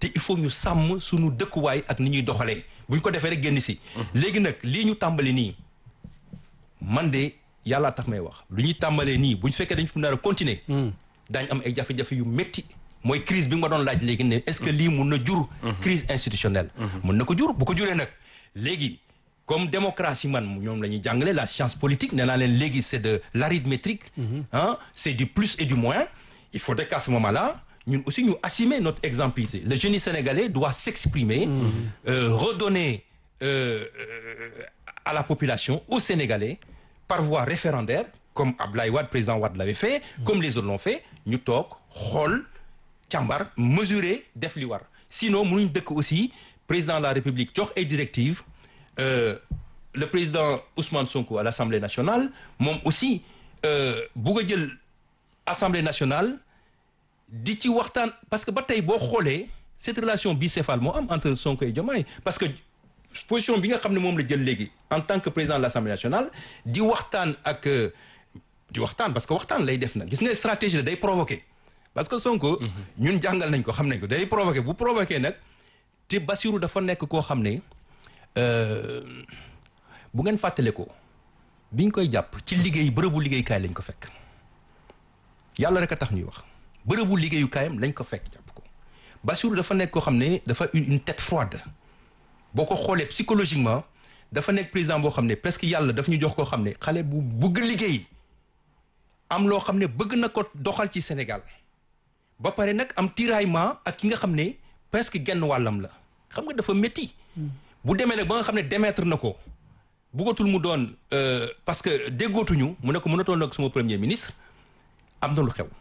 te il faut ñu sàmm suñu dëkkuwaay ak ni ñuy doxalee bu ñu ko defee rek génn si léegi nag lii ñu tàmbali nii man de yàllaa tax may wax lu ñuy tàmbalee nii bu ñu fekkee dañ fi nar a continuer daañ am ay jafe-jafe yu métti mooy crise bi nga ma doon laaj léegi ne est-ce que lii mun na jur crise institutionnelle mun na ko jur bu ko juree nag léegi comme démocratie man ñoom la ñuy jàngale la science politique nee naa leen léegi c'est de l'arithmétique ah c'est du plus et du moins il faudrait qu'à ce moment-là ñun aussi ñu assumer notre exemplarité le génie sénégalais doit s'exprimer euh, redonner euh, à la population aux Sénégalais par voie référendaire comme Abdoulaye Wade président Wade l'avait fait comme les autres l'ont fait ñu toog xool càmbar mesurer def li war sinon mënuñ dëkk aussi président de la République jox ay directives euh, le président Ousmane Sonko à l'Assemblée nationale moom aussi bugg a jël Assemblée nationale di ci waxtaan parce que ba tey boo xoolee cette relation bicéphale moo am entre Sonko et Diomaye parce que position bi nga xam ne moom la jël léegi en tant que président de l'Assemblée nationale di waxtaan ak di waxtaan parce que waxtaan lay def nag gis nga stratégie la day provoquer parce que Sonko ñun jàngal nañ ko xam nañ ko day provoquer bu provoquer nag te Bassirou dafa nekk koo xam ne bu ngeen fàttale ko biñ koy jàpp ci liggéey bërëbu liggéeykaay lañ ko fekk yàlla rek a tax ñuy wax bërëbu liggéeyukaayam lañ ko fekk jàpp ko Bassirou dafa nekk koo xam ne dafa une tête froide boo ko xoolee psychologiquement dafa nekk président boo xam ne presque yàlla daf ñu jox koo xam ne xale bu bëgg liggéey am loo xam ne bëgg na ko doxal ci Sénégal ba pare nag am tiraillement ak ki nga xam ne presque genn wàllam la xam nga dafa métti bu demee nag ba nga xam ne démettre na ko bëggatul mu doon parce que déggootuñu mu ne ko mënatoon nag suma premier ministre am na lu xew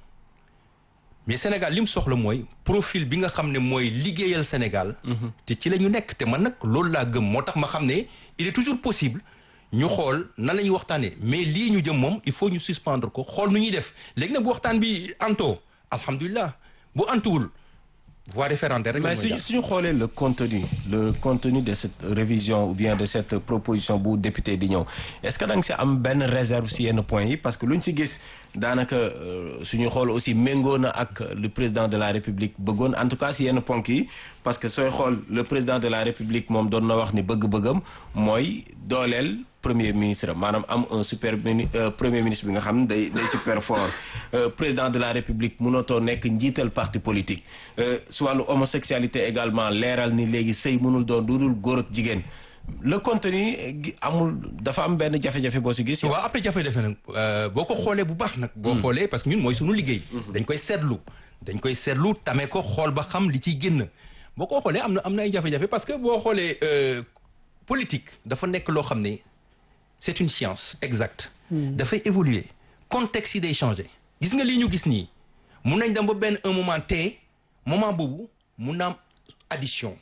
mais Sénégal li mu soxla mooy profil bi nga xam ne mooy liggéeyal Sénégal te ci la ñu nekk te man nag loolu laa gëm moo tax ma xam ne il est toujours possible ñu xool nan la ñuy waxtaanee mais lii ñu jëm moom il faut ñu suspendre ko xool nu ñuy def léegi nag bu waxtaan bi antoo alhamdulilah bu antuwul voie référendaire rek mais suñu suñu xoolee le contenu le contenu de cette révision ou bien de cette proposition bu député di ñëw est-ce que da nga si am benn réserve si yenn points yi parce que luñ si gis daanaka suñu xool aussi méngoo na ak le président de la république bëggoon en tout cas si yenn ponk yi parce que sooy xool le président de la république moom doon na wax ni bëgg-bëggam mooy dooleel premier ministre maanaam am un super mini premier ministre bi nga xam ne day day super fort président de la république mënatoo nekk njiital parti politique su wàllu homosexualité également leeral ni léegi sëy mënul doon dudul góor ak jigéen le contenu amul dafa am benn jafe-jafe boo si gis. waaw après jafe-jafe nag boo ko xoolee bu baax nag. boo xoolee parce que ñun mooy sunu liggéey. dañ koy seetlu dañ koy seetlu tamee ko xool ba xam li ciy génn boo ko xoolee am na am na ay jafe-jafe parce que boo xoolee politique dafa nekk loo xam ne. c'est une science exacte dafay évoluer contexte yi day changer gis nga lii ñu gis nii mun nañ dem ba benn un moment te moment boobu mun na am addition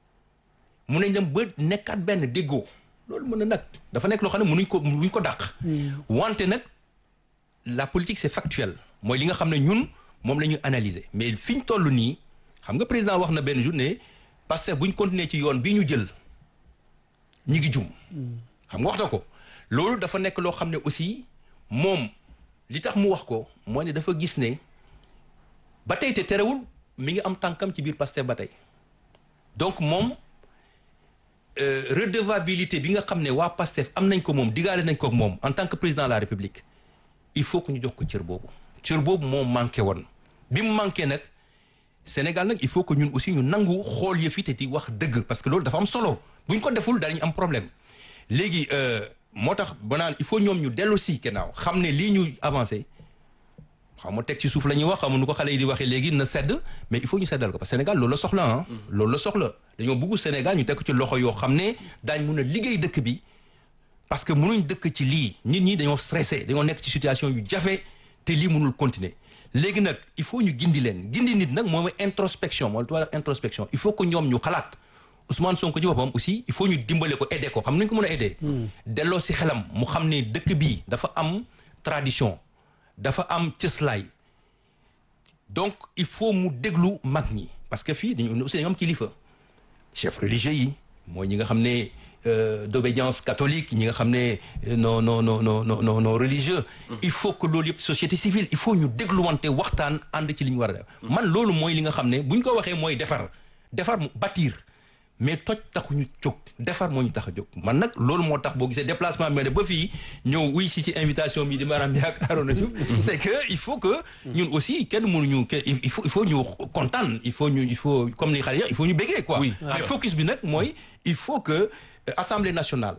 mun nañ dem ba nekkaat benn déggoo loolu mën na nag dafa nekk loo xam ne mënuñ ko mënuñ ko dàq wante nag la politique c'est factuel mooy li nga xam ne ñun moom la ñuy analyser mais fi ñu toll nii xam nga président wax na benn journée parce que buñ continuer ci yoon bii ñu jël ñi ngi jum xam nga wax na ko loolu dafa nekk loo xam ne aussi moom li tax mu wax ko moo ne dafa gis ne ba tey te terewul mi ngi am tànkam ci biir Pastef ba tey donc moom redevabilité bi nga xam ne waa Pastef am nañ ko moom digaale nañ ko ak moom en tant que président de la République il faut que ñu jox ko cër boobu cër boobu moo manqué woon bi mu manqué nag Sénégal nag il faut que ñun aussi ñu nangu xool yëf yi te di wax dëgg parce que loolu dafa am solo bu ñu ko deful danañ am problème léegi moo tax ba naan il faut ñoom ñu dellu si gannaaw xam ne lii ñu avancé xaw ma teg ci suuf la ñuy wax xam nu ko xale yi di waxee léegi na sedd mais il faut ñu seddal ko parce que Sénégal loolu la soxla ah. loolu la soxla dañoo bëgg Sénégal ñu teg ko ci loxo yoo xam ne daañ mun a liggéey dëkk bi parce que mënuñ dëkk ci lii nit ñi dañoo stressé dañoo nekk ci situation yu jafe te lii mënul continuer léegi nag il faut ñu gindi leen gindi nit nag moom introspection mooy tubaab introspection il faut que ñoom ñu xalaat. Ousmane Sonko ci boppam aussi il faut ñu dimbale ko aider ko xam nañ ko mën a aider. delloo si xelam mu xam ne dëkk bii dafa am tradition dafa am cëslaay donc il faut mu déglu mag ñi parce que fii dañu aussi dañu am kilifa chef religieux yi mooy ñi nga xam ne d'obédience catholique ñi nga xam ne non non non non non non religieux. il faut que loolu yëpp société civile il faut ñu dégluwante waxtaan ànd ci li ñu war a def. man loolu mooy li nga xam ne bu ñu ko waxee mooy defar. defar mu bâtir mais toj taxuñu jóg defar moo ñu tax a jóg man nag loolu moo tax boo gisee déplacement bi ba fii ñëw wuy si si invitation bi di maanaam yaak Arona Diouf c'est que il faut que ñun aussi kenn mënuñu ke il faut il faut ñu kontaan il faut ñu il faut comme ni xale il faut ñu béggee quoi Oui. mais focus bi nag mooy il faut que euh, Assemblée nationale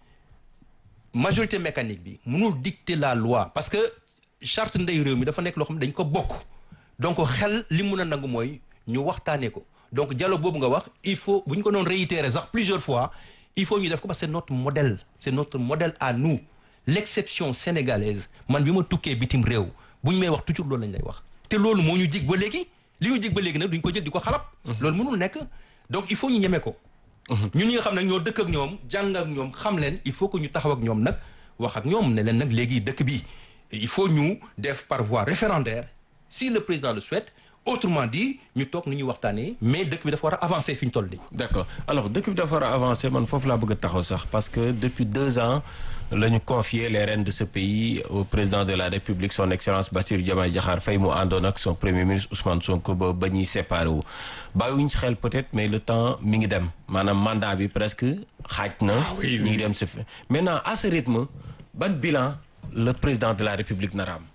majorité mécanique bi mënul dicter la loi parce que charte ndey réew mi dafa nekk loo xam ne dañ ko bokk donc xel li mun a nangu mooy ñu waxtaanee ko donc dialogue boobu nga wax il faut bu ñu ko doon réitérer sax plusieurs fois il faut ñu def ko parce que c'est notre modèle c'est notre modèle à nous l'exception sénégalaise man bi ma tukkee bitim réew bu ñu may wax toujours loolu lañ lay wax te loolu moo ñu jig ba léegi li ñu jig ba léegi nag duñ ko jël di ko xalab loolu mënul nekk donc il faut ñu ñeme ko ñun ñi nga xam ne ñoo dëkk ak ñoom jàng ak ñoom xam leen il faut que ñu taxaw ak ñoom nag wax ak ñoom ne leen nag léegi dëkk bi il faut ñu def par voie référendaire si le président le souhaite autrement dit ñu toog nu ñuy waxtaanee mais dëkk bi dafa war a avancer fi ñu toll nii. d'accord alors dëkk bi dafa war a avancer man foofu laa bëgg a taxaw sax parce que depuis deux ans la ñu confié les rênes de ce pays au président de la République son excellence Bassirou Diomaye Diakhar Faye mu àndoon ak son premier ministre Ousmane Sonko ba ba ñuy séparé wu bàyyiwuñ si xel peut-être mais le temps mi ngi dem maanaam mandat bi presque xaaj na oui, ñi ngi dem si fi maintenant à ce rythme ban bilan le président de la République nara am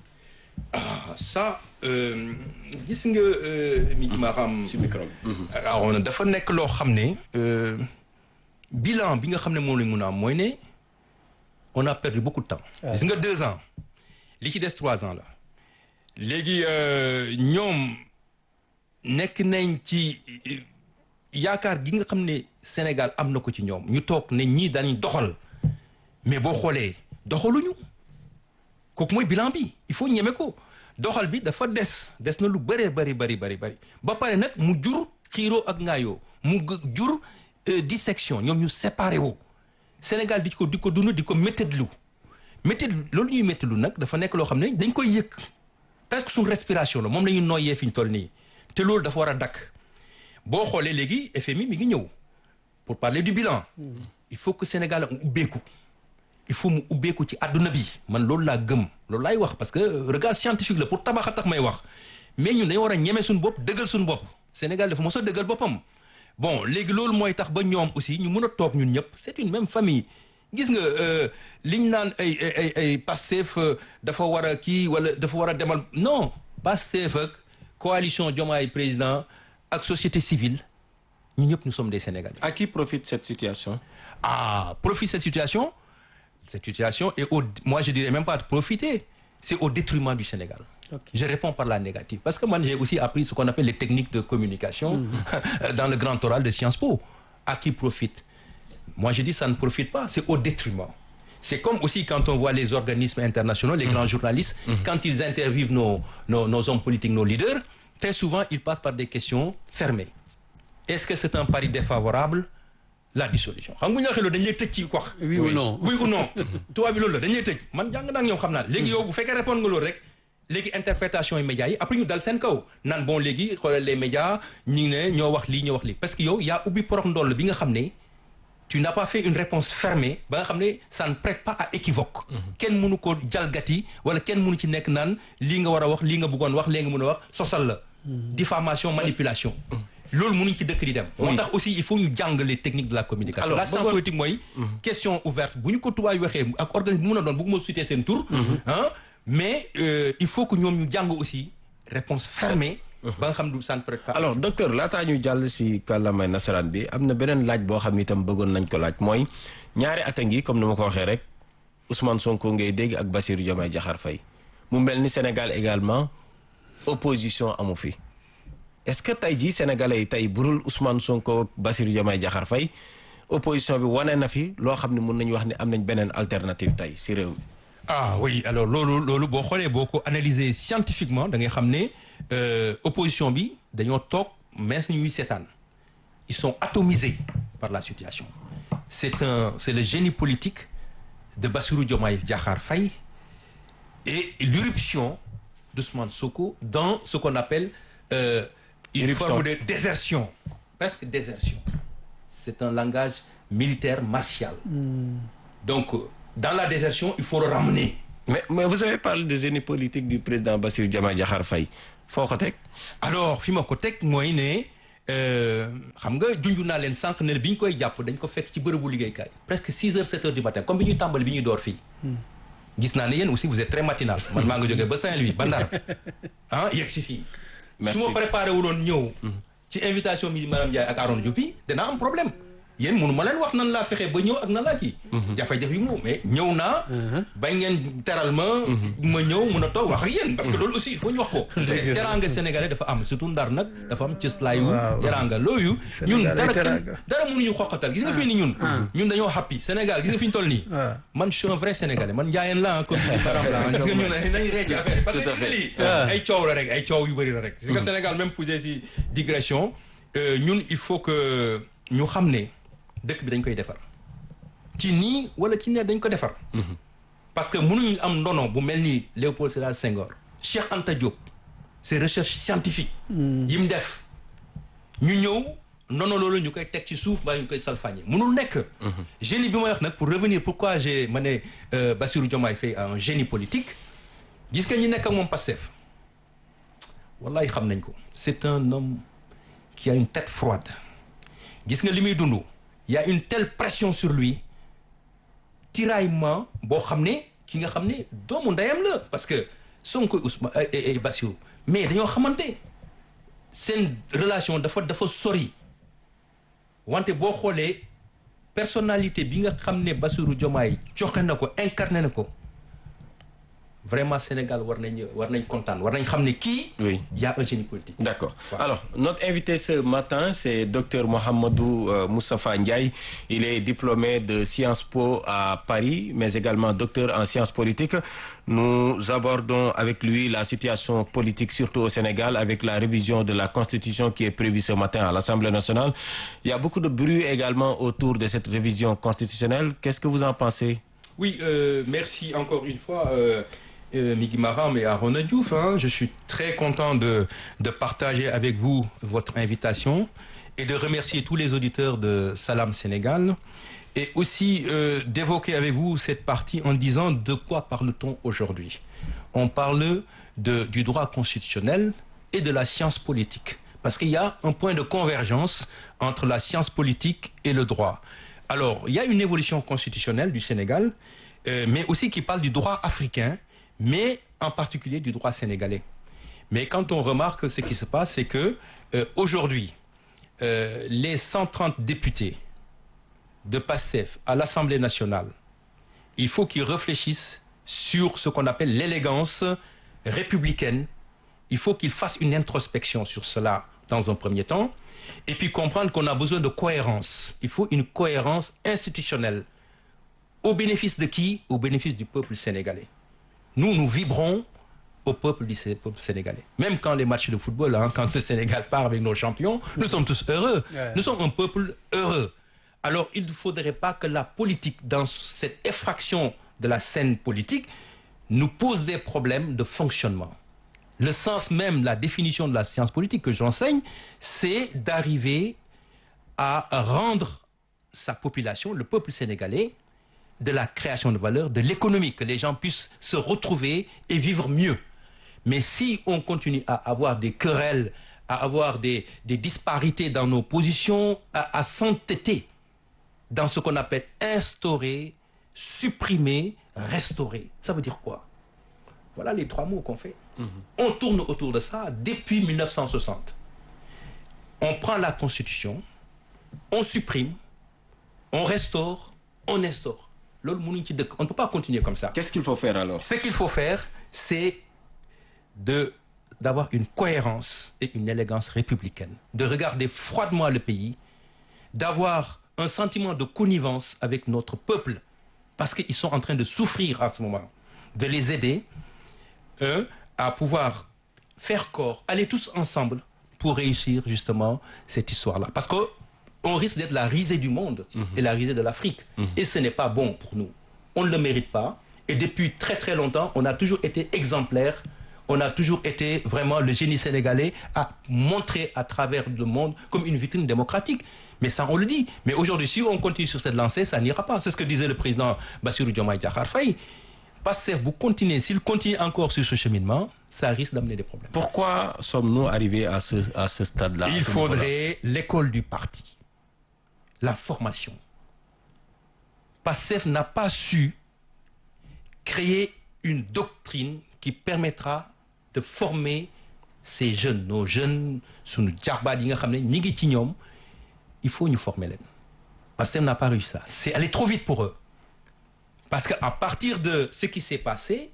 ah ça euh, gis nga mi ma xam. si micro bi Arona dafa nekk loo xam ne euh, bilan bi nga xam ne moom lañ mun a am mooy ne on a perdu beaucoup de temps. gis nga deux ans li ci des trois ans la léegi euh, ñoom nekk nañ ci euh, yaakaar gi nga xam ne Sénégal am na ko ci ñoom ñu toog ne ñii dañuy doxal mais boo xoolee doxaluñu kooku mooy bilan bi il faut ñeme ko doxal bi dafa des des na lu bëree bari bari bari bari ba pare nag mu jur xiiroo ak ngaayoo mu g- jur euh, dissection ñoom ñu séparé woo Sénégal di ko di ko dund di ko méttitlu méttit loolu ñuy méttitlu nag dafa nekk loo xam ne dañ koy yëg presque suñu respiration la moom la ñuy noyyee fi ñu toll nii te loolu dafa war a dakk boo xoolee léegi FMI mi ngi ñëw pour parler du bilan il faut que Sénégal am ubbeeku il faut mu ubbeeku ci àdduna bi man loolu laa gëm loolu laay wax parce que regard scientifique la pour tabax a tax may wax mais ñun dañoo war a ñeme suñu bopp dëggal suñu bopp Sénégal dafa mos a dëggal boppam bon léegi loolu mooy tax ba ñoom aussi ñu mën a toog ñun ñëpp c'est une même famille gis nga euh, liñ naan ay ay ay ay Pastef euh, dafa war a kii wala dafa war a demal non Pastef ak coalition Diomaye président ak société civile ñu ñëpp nous sommes des Sénégalais. à qui profite cette situation Ah, profite cette situation. Cette situation est au, moi je dirais même pas de profiter, c'est au détriment du Sénégal. Je réponds par la négative. Parce que moi j'ai aussi appris ce qu'on appelle les techniques de communication dans le grand oral de Sciences Po. À qui profite Moi je dis ça ne profite pas, c'est au détriment. C'est comme aussi quand on voit les organismes internationaux, les grands journalistes, quand ils interviewent nos, nos, nos hommes politiques, nos leaders, très souvent ils passent par des questions fermées. Est-ce que c'est un pari défavorable la dissolution xam nga ñu waxee loolu dañu lay tëj ci wax. Oui ou non. oui ou non. tubaab bi loolu la dañu lay tëj man jàng naa ak ñoom xam naa léegi yow bu fekkee répondre nga loolu rek léegi interprétation yi médias yi après ñu dal seen kaw naan bon léegi xoolal les médias ñu ngi ne ñoo wax lii ñoo wax lii parce que yow yaa ubbi porox ndoll bi nga xam ne tu n'as pas fait une réponse fermée ba nga xam ne ça ne prête pas à équivoque. kenn mënu ko jalgati wala kenn mënu ci nekk naan lii nga war a wax lii nga bëggoon wax lii nga mën a wax sosal la. diffamation manipulation. loolu mënuñ ci dëkk di dem. moo tax aussi il faut ñu jàng les techniques de la communication. Alors, la science bëggoon- politique mooy. question ouverte bu ñu ko tubaab waxee ak organisme bu mën a doon bëgguma citer seen tur. ah mais euh, il faut que ñoom ñu jàng aussi réponse fermée. ba nga xam du ça ne prête pas. alors docteur laataa ñu jàll si kàllaamay nasaraan bi am na beneen laaj boo xam itam bëggoon nañ ko laaj mooy ñaari at a ngi comme ni ma ko waxee rek Ousmane Sonko ngay dégg ak Bassirou Diomaye Diakhar Faye mu mel ni Sénégal également opposition amu fi est-ce que tey jii sénégalais yi tey burul Ousmane Sonko ak Bassirou Diomaye Diakhar Faye opposition bi wane na fi loo xam ne mun nañu wax ne am nañ beneen alternative tey si réew mi. ah oui alors loolu loolu boo xoolee boo ko analyser scientifiquement da ngay xam ne euh, opposition bi dañoo toog mees ñuy seetaan ils sont atomisés par la situation c'est un c'est le génie politique de Bassirou Diomaye Diakhar Faye et l'irruption d'Ousmane Sonko dans ce qu'on appelle euh, une Irruption. forme de désertion presque désertion c'est un langage militaire martial donc euh, dans la désertion il faut le ramener mais mais vous avez parlé de génie politique du président Bassirou Diomaye Diakhar Faye foo ko teg. alors fi ma ko teg mooy ne xam nga junj naa leen sànq ne bi ñu koy jàpp dañ ko fekk ci bërëbu liggéeykaay presque six heures sept heures du matin comme bi ñuy tàmbali bi ñuy door fii gis naa ne yéen aussi vous êtes très matinal man maa nga jógee ba Saint-Louis ba Ndar ah yegg si fii su ma préparé wuloon ñëw ci invitation bi madame Ndiaye ak Aaron Diop yi danaa am problème yéen mënu ma leen wax nan laa fexe ba ñëw ak nan laa kii jafe-jafe yi moom mais ñëw naa bañ ngeen teral ma ma ñëw mun a toog wax ak yéen parce que loolu aussi il faut ñu wax ko teranga sénégalais dafa am surtout ndar nag dafa am cëslaayu teranga looyu ñun dara kenn dara mënuñu xoqatal gis nga fii ni ñun ñun dañoo happy Sénégal gis nga fi ñu toll nii man je suis un vrai sénégalais man njaayeen la comme ni baram la gis nga ñun nañ ree ci affaire parce que gis nga lii ay coow la rek ay coow yu bëri la rek gis nga Sénégal même posé si digression ñun il faut que ñu xam ne dëkk bi dañ koy defar ci nii wala ci ne dañ ko defar parce que mënuñu am ndono bu mel ni Léopold Sédar Senghor Cheikh Anta Diop ses recherches scientifiques yi mu def ñu ñëw ndono loolu ñu koy teg ci suuf mbaa ñu koy salfaañe mënul nekk génie bi may wax nag pour revenir pourquoi j'ai ma ne Bassirou Diomaye Faye un génie politique gis nga ñi nekk ak moom Pastef wallahi xam nañ ko c'est un homme qui a une tête froide gis nga li muy dund il y a une telle pression sur lui tiraillement boo xam ne ki nga xam ne doomu ndeyam la parce que Sonko Ousmane et Bassirou mais dañoo xamante seen relation dafa dafa sori wante boo xoolee personnalité bi nga xam ne Bassirou Diomaye joxe na ko incarné na ko vraiment Sénégal war nañ war nañ kontaan war nañ xam ne kii. oui y a un génie politique. d'accord alors notre invité ce matin c'est docteur Mohamedou euh, Moustapha Ndiaye il est diplômé de Sciences Po à Paris mais également docteur en sciences politiques nous abordons avec lui la situation politique surtout au Sénégal avec la révision de la Constitution qui est prévue ce matin à l'Assemblée nationale il y a beaucoup de bruit également autour de cette révision constitutionnelle qu'est-ce que vous en pensez oui euh, merci encore une fois euh... Euh, Migui Maram et Arona Diouf. Hein. Je suis très content de, de partager avec vous votre invitation et de remercier tous les auditeurs de Salam Sénégal et aussi euh, d'évoquer avec vous cette partie en disant de quoi parle-t-on aujourd'hui On parle de, du droit constitutionnel et de la science politique parce qu'il y a un point de convergence entre la science politique et le droit. Alors, il y a une évolution constitutionnelle du Sénégal, euh, mais aussi qui parle du droit africain mais en particulier du droit sénégalais. Mais quand on remarque ce qui se passe, c'est que euh, aujourd'hui, euh, les 130 députés de PASTEF à l'Assemblée nationale, il faut qu'ils réfléchissent sur ce qu'on appelle l'élégance républicaine. Il faut qu'ils fassent une introspection sur cela dans un premier temps, et puis comprendre qu'on a besoin de cohérence. Il faut une cohérence institutionnelle. Au bénéfice de qui Au bénéfice du peuple sénégalais. Nous, nous vibrons au peuple du peuple sénégalais. Même quand les matchs de football, hein, quand le Sénégal part avec nos champions, nous sommes tous heureux. Ouais. Nous sommes un peuple heureux. Alors, il ne faudrait pas que la politique, dans cette effraction de la scène politique, nous pose des problèmes de fonctionnement. Le sens même, la définition de la science politique que j'enseigne, c'est d'arriver à rendre sa population, le peuple sénégalais, de la création de valeur, de l'économie, que les gens puissent se retrouver et vivre mieux. Mais si on continue à avoir des querelles, à avoir des, des disparités dans nos positions, à, à s'entêter dans ce qu'on appelle instaurer, supprimer, restaurer, ça veut dire quoi Voilà les trois mots qu'on fait. Mmh. On tourne autour de ça depuis 1960. On prend la Constitution, on supprime, on restaure, on instaure. On ne peut pas continuer comme ça. Qu'est-ce qu'il faut faire alors Ce qu'il faut faire, c'est de d'avoir une cohérence et une élégance républicaine, de regarder froidement le pays, d'avoir un sentiment de connivence avec notre peuple, parce qu'ils sont en train de souffrir à ce moment, de les aider eux, à pouvoir faire corps, aller tous ensemble pour réussir justement cette histoire-là. Parce que on risque d'être la risée du monde mmh. et la risée de l'Afrique. Mmh. Et ce n'est pas bon pour nous. On ne le mérite pas. Et depuis très très longtemps, on a toujours été exemplaire. On a toujours été vraiment le génie sénégalais à montrer à travers le monde comme une vitrine démocratique. Mais ça, on le dit. Mais aujourd'hui, si on continue sur cette lancée, ça n'ira pas. C'est ce que disait le président Bassirou Diomaye Diakhar Faye. Pastef bu continuer s'il continue encore sur ce cheminement ça risque d'amener des problèmes Pourquoi sommes-nous arrivés à ce, à ce stade-là à il ce niveau-là faudrait l'école du parti la formation Pastef n'a pas su créer une doctrine qui permettra de former ces jeunes nos jeunes sunu jarbaat yi nga xam ne ñi ngi ci ñoom il faut ñu former leen Pastef n'a pas réussi ça c'est aller trop vite pour eux parce que à partir de ce qui s'est passé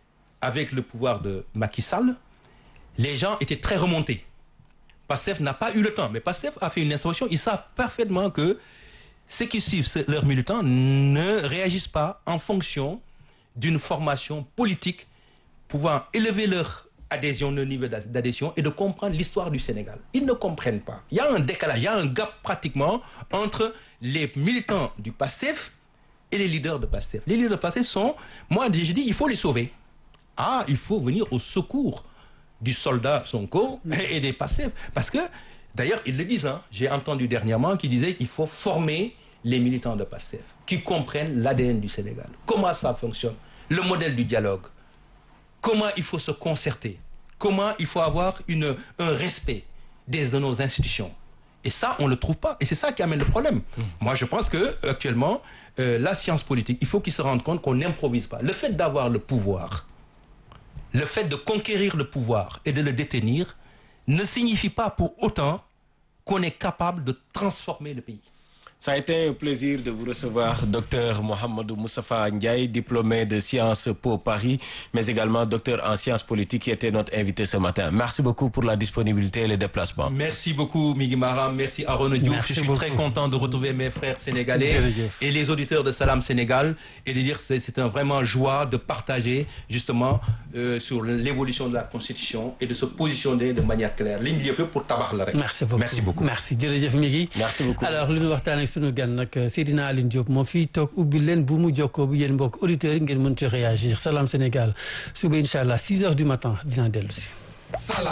avec le pouvoir de Macky Sall les gens étaient très remontés Pastef n'a pas eu le temps mais Pastef a fait une instruction ils savent parfaitement que ceux qui suivent ce- leurs militants ne réagissent pas en fonction d'une formation politique pouvant élever leur adhésion, leur niveau d'ad- d'adhésion et de comprendre l'histoire du Sénégal. Ils ne comprennent pas. Il y a un décalage, il y a un gap pratiquement entre les militants du PASTEF et les leaders de PASTEF. Les leaders de PASTEF sont, moi je dis, il faut les sauver. Ah, il faut venir au secours du soldat Sonko et des PASTEF. Parce que, d'ailleurs, ils le disent, hein, j'ai entendu dernièrement qu'ils disaient qu'il faut former les militants de PASTEF, qui comprennent l'ADN du Sénégal. Comment ça fonctionne Le modèle du dialogue. Comment il faut se concerter Comment il faut avoir une, un respect des, de nos institutions et ça, on ne le trouve pas. Et c'est ça qui amène le problème. Moi, je pense que actuellement, euh, la science politique, il faut qu'ils se rendent compte qu'on n'improvise pas. Le fait d'avoir le pouvoir, le fait de conquérir le pouvoir et de le détenir ne signifie pas pour autant qu'on est capable de transformer le pays. Ça a été un plaisir de vous recevoir, docteur Mohamedou Moustapha Ndiaye, diplômé de Sciences Po Paris, mais également docteur en sciences politiques, qui était notre invité ce matin. Merci beaucoup pour la disponibilité et les déplacements. Merci beaucoup, Migi Maram. Merci, Aaron Diouf. Merci Je suis beaucoup. très content de retrouver mes frères sénégalais Jërëjëf. et les auditeurs de Salam Sénégal et de dire que c'est c'est un vraiment joie de partager justement euh, sur l'évolution de la Constitution et de se positionner de manière claire. Ligne lieu pour tabac la rek. merci beaucoup Merci beaucoup. merci jërëjëf mi ngi Merci beaucoup. alors li ñu waxtaan ak sunu gan nag Seydina Aline Diop moo fii toog ubbi leen bu mu jokkoo bu yéen mbokk auditeurs yi ngeen mën ci réagir Salam Sénégal suba incha allah 6 heures du matin dinaa dellu si